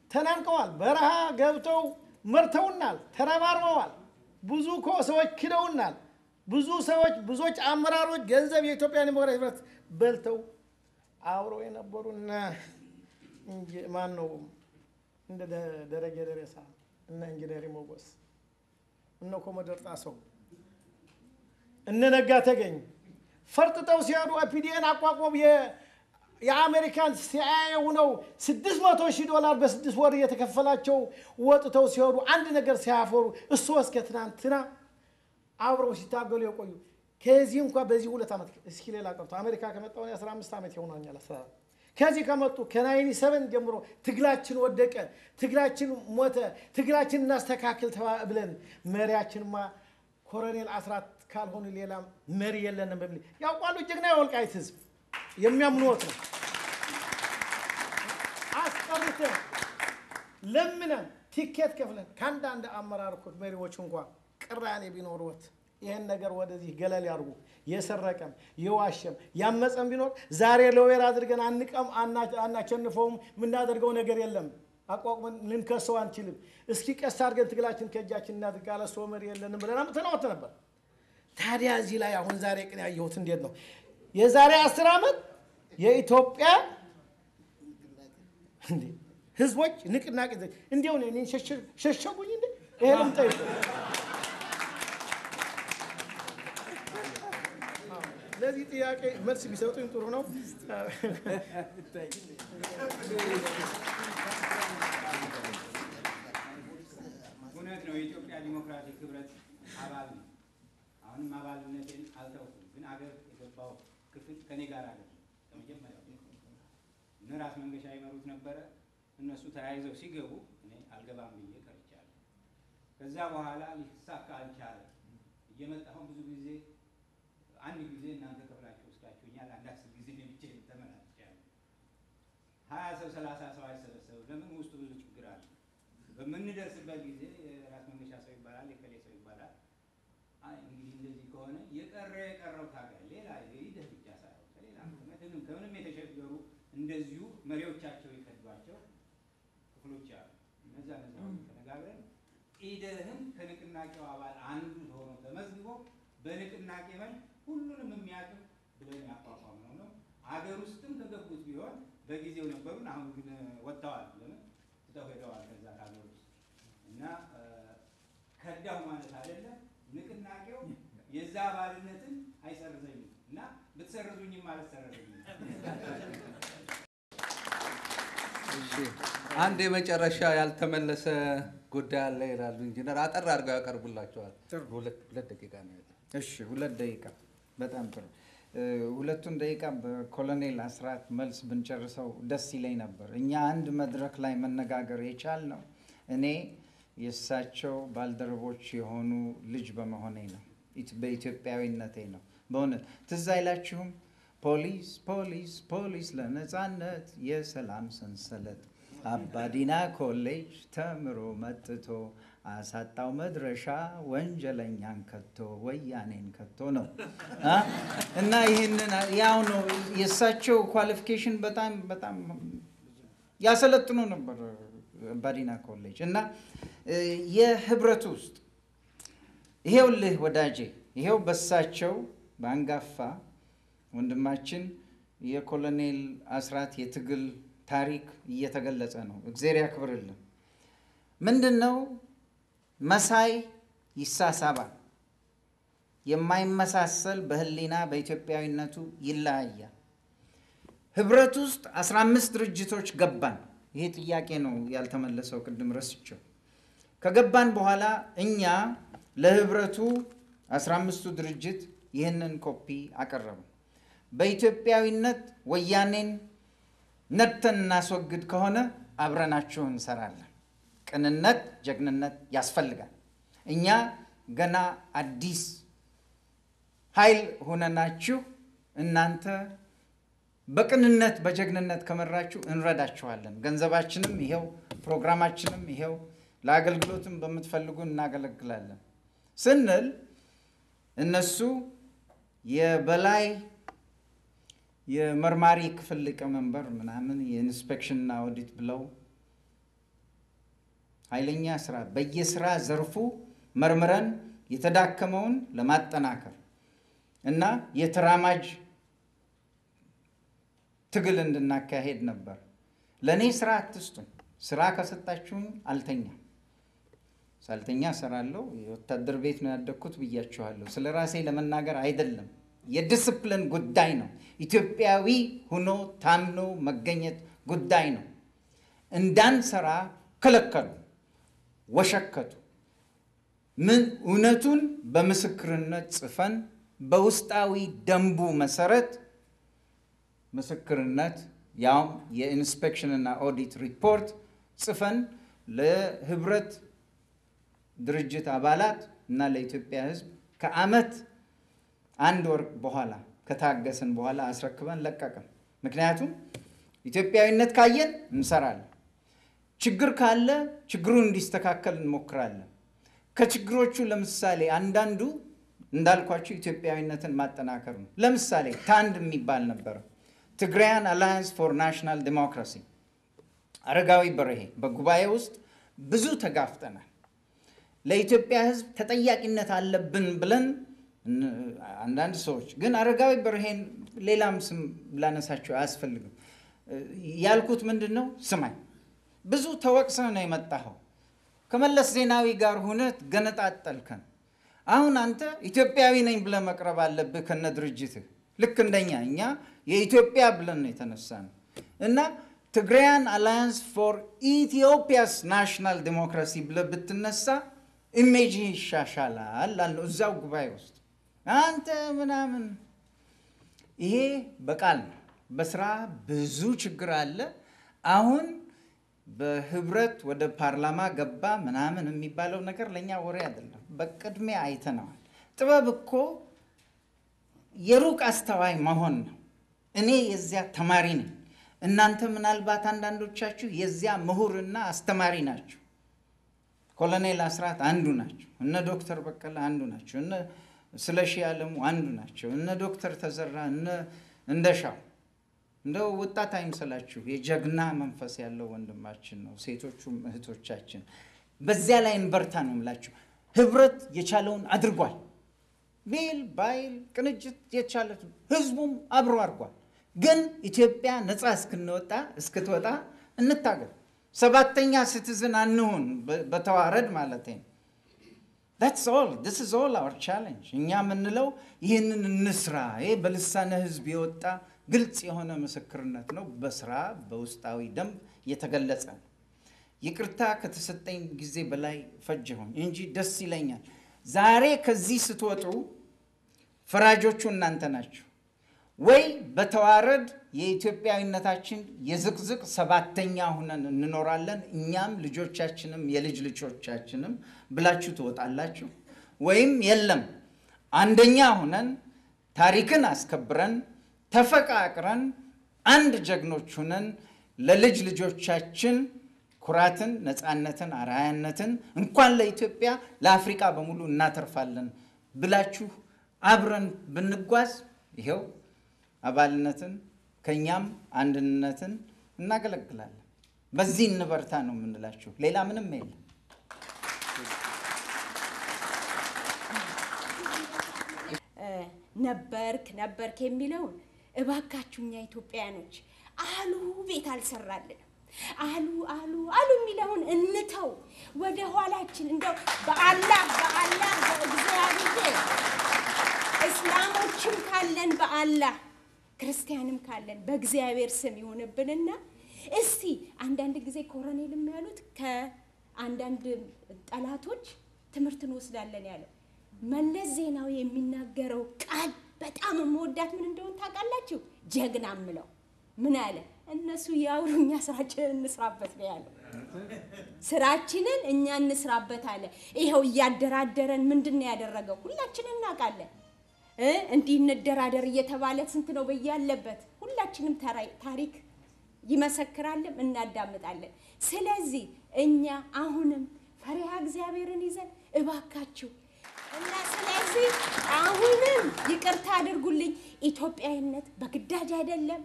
ተናንቀዋል። በረሃ ገብተው መርተውናል፣ ተረባርበዋል። ብዙ እኮ ሰዎች ክደውናል። ብዙ ሰዎች ብዙዎች አመራሮች ገንዘብ የኢትዮጵያ ዲሞክራሲ ህብረት በልተው አብረው የነበሩና ማን ነው እንደ ደ- ደረጀ ደሬሳ እነ ኢንጂነር ሞጎስ እነ ኮሞዶር ጣሰው እነ ነጋ ተገኝ ፈርጥጠው ሲሄዱ ኦፒዲኤን አቋቁመው የ- የአሜሪካን ሲአይኤ ሆነው ስድስት መቶ ሺህ ዶላር በስድስት ወር እየተከፈላቸው ወጥተው ሲሄዱ አንድ ነገር ሲያፈሩ እሱ እስከ ትናንትና አብረው ሲታገሉ የቆዩ ከዚህ እንኳ በዚህ ሁለት ዓመት እስኪ ሌላ ቀርቶ አሜሪካ ከመጣሁ እኔ 15 ዓመት ይሆናኛል። አስራ አራት ከዚህ ከመጡ ከናይኒ ሰቨን ጀምሮ ትግላችን ወደቀ፣ ትግላችን ሞተ፣ ትግላችን እናስተካክል ተባ- ብለን መሪያችንማ ኮሎኔል አስራት ካልሆኑ ሌላ መሪ የለንም በሚል ያውቋሉ። ጀግና የወልቃይት ህዝብ የሚያምኑት ነው። አስቀርተን ለምነን ቲኬት ከፍለን ከአንዳንድ አመራር እኮ መሪዎች እንኳ ቅራኔ ቢኖሩት ይህን ነገር ወደዚህ ገለል ያርጉ። የሰረቀም የዋሸም ያመፀም ቢኖር ዛሬ ለወይር አድርገን አንቀም አና- አናቸንፈውም። የምናደርገው ነገር የለም። አቋቁመን ልንከሰው አንችልም። እስኪ ቀስ አድርገን ትግላችን ከእጃችን እናድርግ። አለ ሰው መሪ የለንም ብለን አምጥተነውት ነበር። ታዲያ እዚህ ላይ አሁን ዛሬ ቅን ያየሁት እንዴት ነው? የዛሬ አስር ዓመት የኢትዮጵያ እንዴ ህዝቦች ንቅናቄ እንዲሁ እኔ ሸሸ- ሸሸጉኝ እንዴ ይሄ ልምጠይቅ ለዚህ ጥያቄ መልስ ቢሰጡኝ ጥሩ ነው። እውነት ነው። የኢትዮጵያ ዲሞክራቲክ ህብረት አባል ነው። አሁንም አባልነቴን አልተውኩም። ግን አገር የገባው ክፍል ከኔ ጋር አለ ከመጀመሪያው እነ ራስ መንገሻ ይመሩት ነበረ። እነሱ ተያይዘው ሲገቡ እኔ አልገባም ብዬ ቀርቻለሁ። ከዛ በኋላ ሊሳካ አልቻለም። እየመጣሁን ብዙ ጊዜ አንድ ጊዜ እናንተ ከፍላችሁ ወስዳችሁኛል። አንድ አስር ጊዜ እኔ ብቻዬን ተመላልሻለሁ። ሀያ ሰው ሰላሳ ሰው አይሰበሰብም። ለምን ውስጡ ብዙ ችግር አለ። በምንደርስበት ጊዜ የራስ መንገሻ ሰው ይባላል፣ የከሌ ሰው ይባላል። አይ እንግዲህ እንደዚህ ከሆነ የቀረ የቀረው ታጋይ ሌላ ሂደህ ብቻ ሳይሆን ከሌላ ምንም ከምንም የተቸገሩ እንደዚሁ መሪዎቻቸው የከዷቸው ክፍሎች አሉ። እነዛ እነዛ ሁሉ ተነጋግረን ኢደህም ከንቅናቄው አባል አንዱ ሆኖ ተመዝግቦ በንቅናቄ መልክ ሁሉንም የሚያቅም ብለን ያቋቋምነው ነው። አገር ውስጥም ከገቡት ቢሆን በጊዜው ነበሩን። አሁን ግን ወጥተዋል። ለምን ትተው ሄደዋል ከዛ ከሀገር ውስጥ እና እ፣ ከዳሁ ማለት አይደለም። ንቅናቄው የዛ አባልነትን አይሰርዘኝም እና ብትሰርዙኝም አልሰረዘኝም። እሺ አንድ የመጨረሻ ያልተመለሰ ጉዳይ አለ ይላሉ ኢንጂነር። አጠር አድርገው ያቀርቡላቸዋል። ጥሩ። ሁለት ሁለት ደቂቃ ነው ያለው። እሺ ሁለት ደቂቃ በጣም ጥሩ። እ፣ ሁለቱን ደቂቃ በኮሎኔል አስራት መልስ ብንጨርሰው ደስ ይለኝ ነበር። እኛ አንድ መድረክ ላይ መነጋገር የቻልነው እኔ የእሳቸው ባልደረቦች የሆኑ ልጅ በመሆኔ ነው፣ ኢት- በኢትዮጵያዊነቴ ነው። በእውነት ትዝ አይላችሁም? ፖሊስ ፖሊስ ፖሊስ ለነጻነት የሰላም ሰንሰለት አባዲና ኮሌጅ ተምሮ መጥቶ አሳጣው መድረሻ ወንጀለኛን ከቶ ወያኔን ከቶ ነው አ? እና ይህንን ያው ነው የእሳቸው ኳሊፊኬሽን በጣም በጣም ያሰለጥኑ ነበር አባዲና ኮሌጅ እና እ፣ የህብረት ውስጥ ይሄውልህ ወዳጄ ይሄው በሳቸው በአንጋፋ ወንድማችን የኮሎኔል አስራት የትግል ታሪክ እየተገለጸ ነው። እግዜር ያክብርልን። ምንድን ነው መሳይ ይሳሳባል፣ የማይመሳሰል በህሊና በኢትዮጵያዊነቱ ይለያያል። ህብረት ውስጥ 15 ድርጅቶች ገባን። ይሄ ጥያቄ ነው ያልተመለሰው፣ ቅድም ረስቸው። ከገባን በኋላ እኛ ለህብረቱ 15ቱ ድርጅት ይህንን ኮፒ አቀረቡ። በኢትዮጵያዊነት ወያኔን ነድተን እናስወግድ ከሆነ አብረናችሁ እንሰራለን። ቅንነት፣ ጀግንነት ያስፈልጋል። እኛ ገና አዲስ ኃይል ሆነናችሁ እናንተ በቅንነት በጀግንነት ከመራችሁ እንረዳችኋለን። ገንዘባችንም ይሄው፣ ፕሮግራማችንም ይሄው፣ ለአገልግሎትም በምትፈልጉ እናገለግላለን ስንል እነሱ የበላይ የመርማሪ ክፍል ሊቀመንበር ምናምን የኢንስፔክሽንና ኦዲት ብለው ኃይለኛ ስራ በየስራ ዘርፉ መርምረን የተዳከመውን ለማጠናከር እና የተራማጅ ትግል እንድናካሄድ ነበር። ለእኔ ስራ አትስጡኝ። ስራ ከሰጣችሁኝ አልተኛም። ሳልተኛ እሰራለሁ። የወታደር ቤት ነው ያደግኩት ብያችኋለሁ። ስለ ራሴ ለመናገር አይደለም፣ የዲስፕሊን ጉዳይ ነው። ኢትዮጵያዊ ሆኖ ታምኖ መገኘት ጉዳይ ነው። እንዳንሰራ ከለከሉ፣ ወሸከቱ። ምን እውነቱን በምስክርነት ጽፈን በውስጣዊ ደንቡ መሰረት ምስክርነት ያውም የኢንስፔክሽንና ኦዲት ሪፖርት ጽፈን ለህብረት ድርጅት አባላት እና ለኢትዮጵያ ሕዝብ ከዓመት አንድ ወር በኋላ ከታገስን በኋላ አስረክበን ለቀቅን። ምክንያቱም ኢትዮጵያዊነት ካየን እንሰራለን። ችግር ካለ ችግሩን እንዲስተካከል እንሞክራለን። ከችግሮቹ ለምሳሌ አንዳንዱ እንዳልኳቸው ኢትዮጵያዊነትን ማጠናከር ነው። ለምሳሌ ታንድ የሚባል ነበረ፣ ትግራያን አላያንስ ፎር ናሽናል ዲሞክራሲ። አረጋዊ በርሄ በጉባኤ ውስጥ ብዙ ተጋፍጠናል። ለኢትዮጵያ ሕዝብ ተጠያቂነት አለብን ብለን አንዳንድ ሰዎች ግን አረጋዊ በርሄን ሌላም ስም ላነሳቸው አያስፈልግም። ያልኩት ምንድን ነው? ስማኝ፣ ብዙ ተወቅሰህ ነው የመጣኸው። ከመለስ ዜናዊ ጋር ሁነት ገነጣጠልከን። አሁን አንተ ኢትዮጵያዊ ነኝ ብለህ መቅረብ አለብህ ከነ ድርጅትህ። ልክ እንደኛ እኛ የኢትዮጵያ ብለን ነው የተነሳ ነው እና ትግራያን አላያንስ ፎር ኢትዮጵያስ ናሽናል ዲሞክራሲ ብለህ ብትነሳ ኢሜጅ ይሻሻላል አለው እዛው ጉባኤ ውስጥ አንተ ምናምን። ይሄ በቃል ነው። በስራ ብዙ ችግር አለ። አሁን በህብረት ወደ ፓርላማ ገባ ምናምን የሚባለው ነገር ለእኛ ወሬ አይደለም። በቅድሚያ አይተነዋል። ጥበብ እኮ የሩቅ አስተዋይ መሆን ነው። እኔ የዚያ ተማሪ ነኝ። እናንተ ምናልባት አንዳንዶቻችሁ የዚያ ምሁርና አስተማሪ ናቸው። ኮሎኔል አስራት አንዱ ናቸው። እነ ዶክተር በቀለ አንዱ ናቸው። እነ ስለሺ አለሙ አንዱ ናቸው። እነ ዶክተር ተዘራ እነ እንደሻው እንደው ወጣት አይምሰላችሁ። የጀግና መንፈስ ያለው ወንድማችን ነው። ሴቶቹም እህቶቻችን በዚያ ላይ እንበርታ ነው የምላችሁ። ህብረት የቻለውን አድርጓል። ቤል ባይል ቅንጅት የቻለ ህዝቡም አብሮ አድርጓል። ግን ኢትዮጵያ ነፃ እስክንወጣ እስክትወጣ እንታገል። ሰባተኛ ሲቲዝን አንሁን፣ በተዋረድ ማለት ነው። that's all this is all our challenge እኛ የምንለው ይህንን እንስራ። ይሄ በልሳነ ህዝብ የወጣ ግልጽ የሆነ ምስክርነት ነው። በስራ በውስጣዊ ደንብ የተገለጸ ነው። ይቅርታ ከተሰጠኝ ጊዜ በላይ ፈጀሁኝ እንጂ ደስ ይለኛል። ዛሬ ከዚህ ስትወጡ ፈራጆቹ እናንተ ናችሁ። ወይ በተዋረድ የኢትዮጵያዊነታችን የዝቅዝቅ ሰባተኛ ሁነን እንኖራለን እኛም ልጆቻችንም የልጅ ልጆቻችንም ብላችሁ ትወጣላችሁ፣ ወይም የለም አንደኛ ሁነን ታሪክን አስከብረን ተፈቃቅረን አንድ ጀግኖች ሁነን ለልጅ ልጆቻችን ኩራትን፣ ነፃነትን፣ አርአያነትን እንኳን ለኢትዮጵያ ለአፍሪቃ በሙሉ እናተርፋለን ብላችሁ አብረን ብንጓዝ ይኸው አባልነትን ከእኛም አንድነትን እናገለግላለን። በዚህ እንበርታ ነው የምንላችሁ። ሌላ ምንም የለም። ነበርክ ነበርክ የሚለውን እባካችሁ እኛ ኢትዮጵያውያኖች አሉ ቤት አልሰራልንም አሉ አሉ አሉ የሚለውን እንተው። ወደ ኋላችን እንደው በአላህ በአላህ በእግዚአብሔር እስላሞችም ካለን በአላህ ክርስቲያንም ካለን በእግዚአብሔር ስም ይሆንብንና እስቲ አንዳንድ ጊዜ ኮሎኔልም ያሉት ከአንዳንድ ጠላቶች ትምህርት እንወስዳለን ያለው መለስ ዜናዊ የሚናገረው ቃል በጣም የምወዳት ምን እንደሆን ታውቃላችሁ? ጀግና ምለው ምን አለ? እነሱ ያውሩ እኛ ስራችንን እንስራበት ነው ያለው። ስራችንን እኛ እንስራበት አለ። ይኸው እያደራደረን ምንድን ነው ያደረገው? ሁላችንን እናውቃለን። እንዲህ እንደራደር እየተባለ ስንት ነው በያለበት። ሁላችንም ታሪክ ይመሰክራለን፣ እናዳምጣለን። ስለዚህ እኛ አሁንም ፈሪሃ እግዚአብሔርን ይዘን እባካችሁ እና ስለዚህ አሁንም ይቅርታ አድርጉልኝ። ኢትዮጵያዊነት በግዳጅ አይደለም።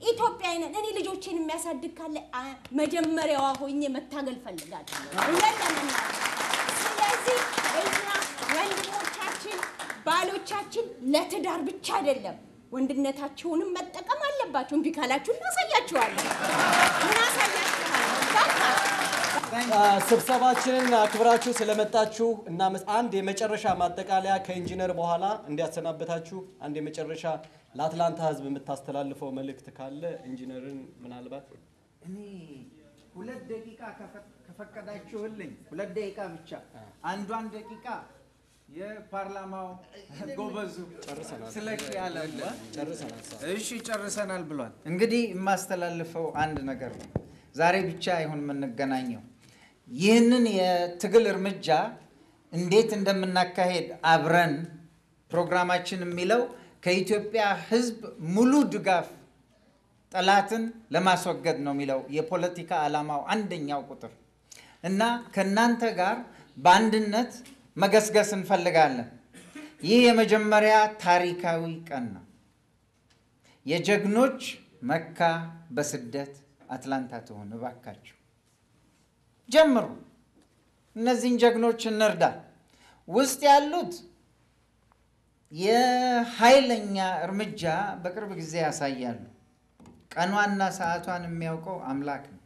ኢትዮጵያዊ ነን። እኔ ልጆቼን የሚያሳድግ ካለ አ- መጀመሪያዋ ሆኜ መታገል ፈልጋለሁ። እውነት ለመናገር ስለዚህ እኛ ወንድሞቻችን ባሎቻችን ለትዳር ብቻ አይደለም ወንድነታቸውንም መጠቀም አለባቸው። እምቢ ካላችሁ እናሳያችኋለን እናሳያችኋለን። በቃ ስብሰባችንን አክብራችሁ ስለመጣችሁ እናመስ አንድ የመጨረሻ ማጠቃለያ ከኢንጂነር በኋላ እንዲያሰናበታችሁ አንድ የመጨረሻ ለአትላንታ ሕዝብ የምታስተላልፈው መልእክት ካለ ኢንጂነርን ምናልባት እኔ ሁለት ደቂቃ ከፈ- ከፈቀዳችሁልኝ ሁለት ደቂቃ ብቻ አንዷን ደቂቃ የፓርላማው ጎበዙ ስለሺ ያለ ጨርሰናል። እሺ ጨርሰናል ብሏል። እንግዲህ የማስተላልፈው አንድ ነገር ነው። ዛሬ ብቻ አይሆን የምንገናኘው ይህንን የትግል እርምጃ እንዴት እንደምናካሄድ አብረን ፕሮግራማችን የሚለው ከኢትዮጵያ ሕዝብ ሙሉ ድጋፍ ጠላትን ለማስወገድ ነው የሚለው የፖለቲካ ዓላማው አንደኛው ቁጥር እና ከእናንተ ጋር በአንድነት መገስገስ እንፈልጋለን። ይህ የመጀመሪያ ታሪካዊ ቀን ነው። የጀግኖች መካ በስደት አትላንታ ትሆን። እባካችሁ ጀምሩ። እነዚህን ጀግኖች እንርዳ። ውስጥ ያሉት የኃይለኛ እርምጃ በቅርብ ጊዜ ያሳያሉ። ቀኗና ሰዓቷን የሚያውቀው አምላክ ነው።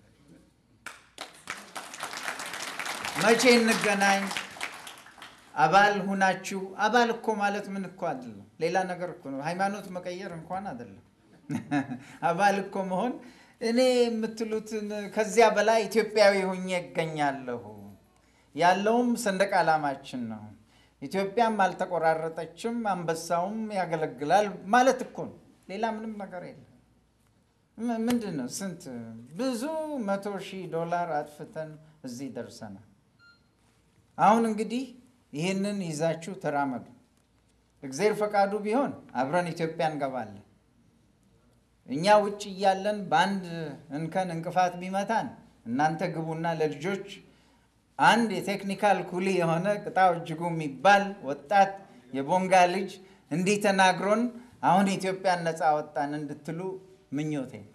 መቼ እንገናኝ? አባል ሁናችሁ አባል እኮ ማለት ምን እኮ አይደለም፣ ሌላ ነገር እኮ ነው። ሃይማኖት መቀየር እንኳን አይደለም። አባል እኮ መሆን እኔ የምትሉትን ከዚያ በላይ ኢትዮጵያዊ ሁኜ እገኛለሁ። ያለውም ሰንደቅ ዓላማችን ነው። ኢትዮጵያም አልተቆራረጠችም፣ አንበሳውም ያገለግላል ማለት እኮ ነው። ሌላ ምንም ነገር የለም። ም- ምንድን ነው? ስንት ብዙ መቶ ሺህ ዶላር አጥፍተን እዚህ ደርሰናል። አሁን እንግዲህ ይህንን ይዛችሁ ተራመዱ። እግዜር ፈቃዱ ቢሆን አብረን ኢትዮጵያ እንገባለን። እኛ ውጭ እያለን በአንድ እንከን እንቅፋት ቢመታን እናንተ ግቡና ለልጆች አንድ የቴክኒካል ኩሊ የሆነ ቅጣው እጅጉ የሚባል ወጣት የቦንጋ ልጅ እንዲህ ተናግሮን አሁን ኢትዮጵያን ነፃ ወጣን እንድትሉ ምኞቴ ነው።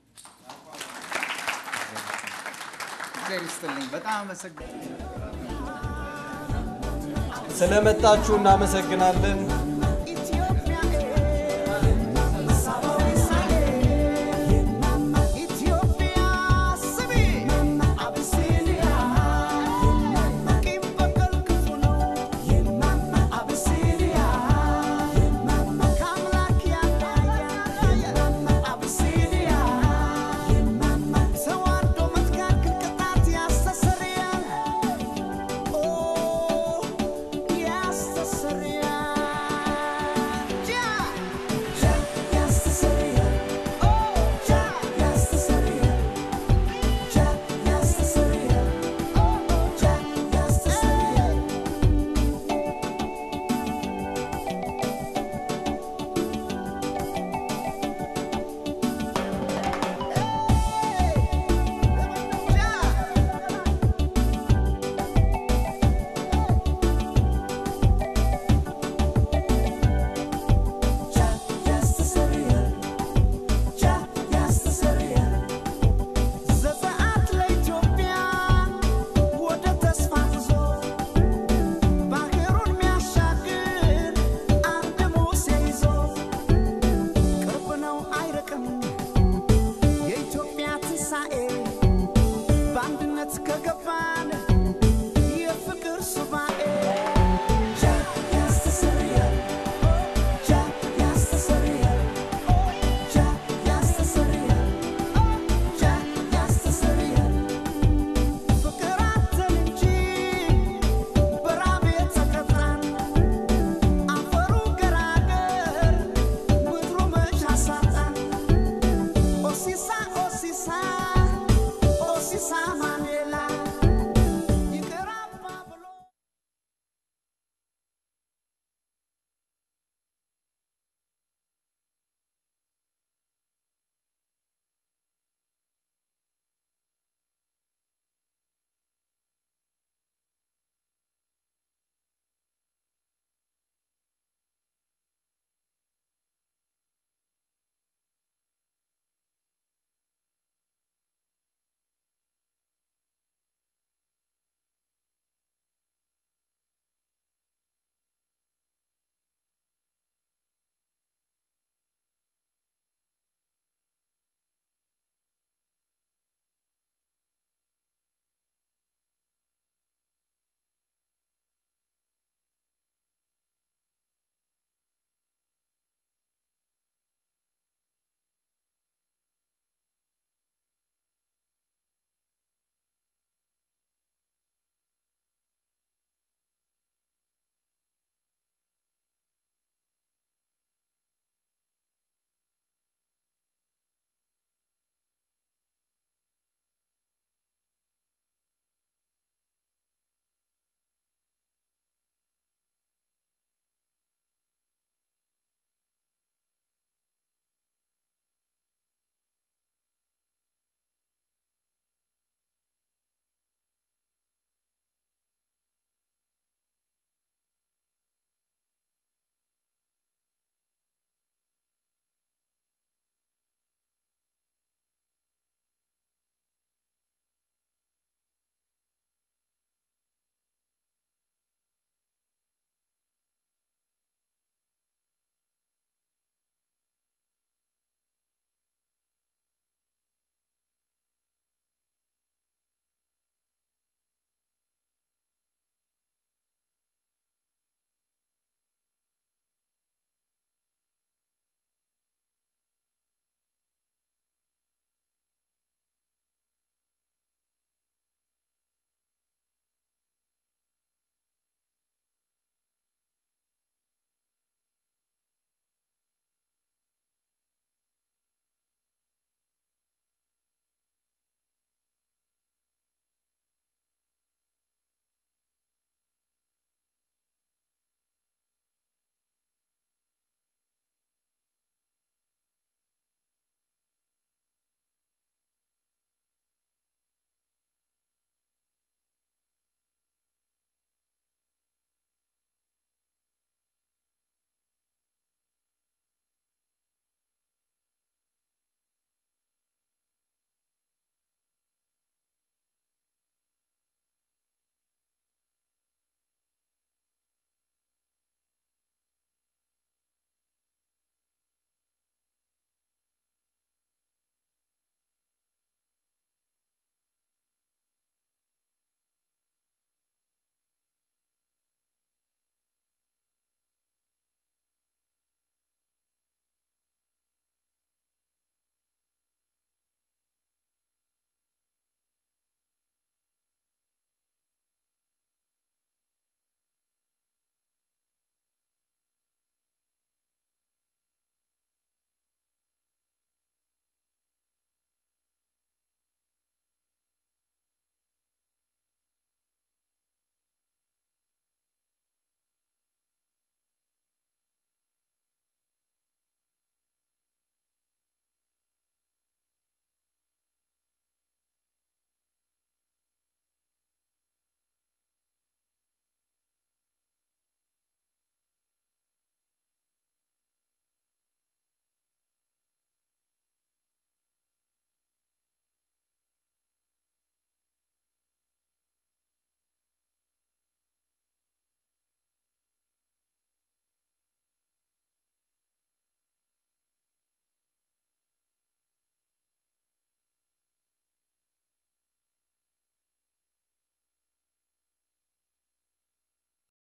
እግዚአብሔር ይስጥልኝ። በጣም አመሰግናለሁ። ስለመጣችሁ እናመሰግናለን። ዘፀአት ለኢትዮጵያ ወደ ተስፋ ጉዞ ባህሩን ሚያሻግር አንድ ሙሴ ይዞ ቅርብ ነው አይርቅም የኢትዮጵያ ትንሣኤ በአንድነት ከገባን የፍቅር ሱባኤ